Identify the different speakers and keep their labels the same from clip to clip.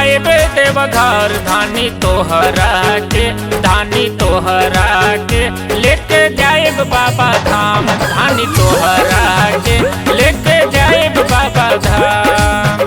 Speaker 1: जाए देव घर धानी तोहरा के धानी तोहरा के लेके जाए बाबा धाम धानी तोहरा के लेके जाए बाबा धाम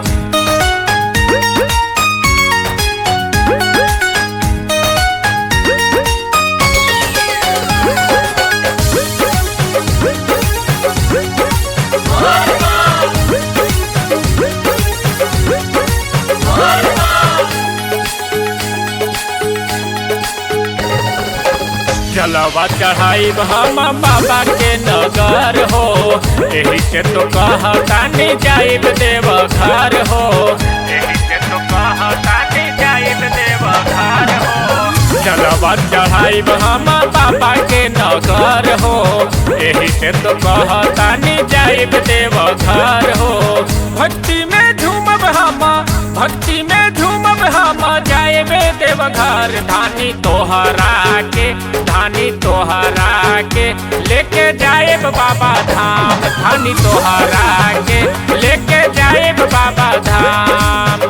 Speaker 1: जलवा चढ़ाई हम बाबा के नगर हो यही से तो कहतानी जाइब देव घर हो यही से तो कहतानी जाइब देव घर हो जलवा चढ़ाई हम बाबा के नगर हो यही से तो कहतानी जाइब देव घर हो भक्ति में झूमब हम भक्ति में झूमब हम जाएबे देव घर धानी तोहरा के धानी तोहरा के लेके जाएब बाबा धाम धानी तोहरा के लेके जाएब बाबा धाम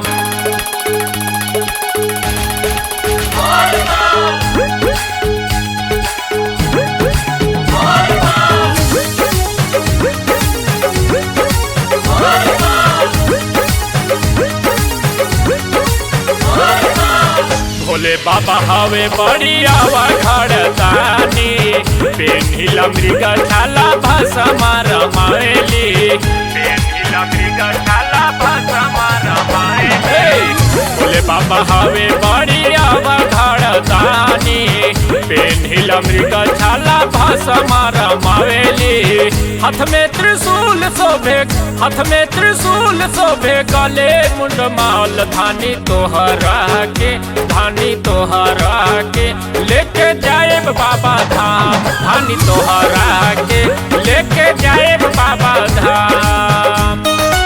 Speaker 1: भोले बाबा हवे बड़िया खड़तानी पेन्हिला मृग छाला भसमा रमाएली पेन्हिला मृग छाला भसमा रमाएली भोले बाबा हवे बड़िया खड़तानी पेन्हिला मृग छाला भसमा रमाएली हाथ में त्रिशूल शोभे हाथ में त्रिशूल शोभे गले मुंड माल धानी तोहरा के धानी तोहरा के लेके जाए बाबा धाम धानी तोहरा के लेके जाए बाबा धाम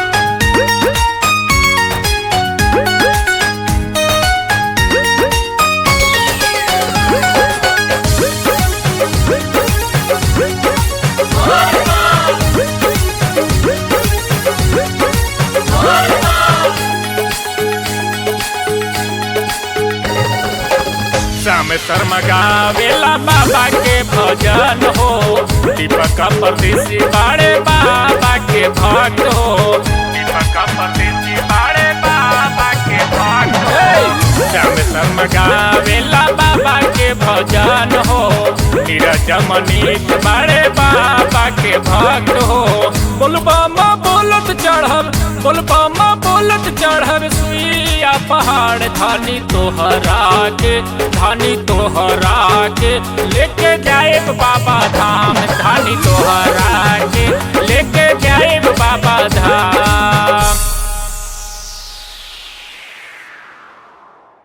Speaker 1: श्याम शर्मा गावेला बाबा के भजन हो दीपक परदेसी बाड़े बाबा के भक्त हो दीपक परदेसी बाड़े बाबा के भक्त हो श्याम शर्मा गावेला बाबा के भजन हो नीरज मनीष बाड़े बाबा के भक्त हो बोलबा बोलत चढ़ब बोलबा बोलत चढ़ब सुइया पहाड़ धानी तोहरा के धानी तोहरा के लेके जाए बाबा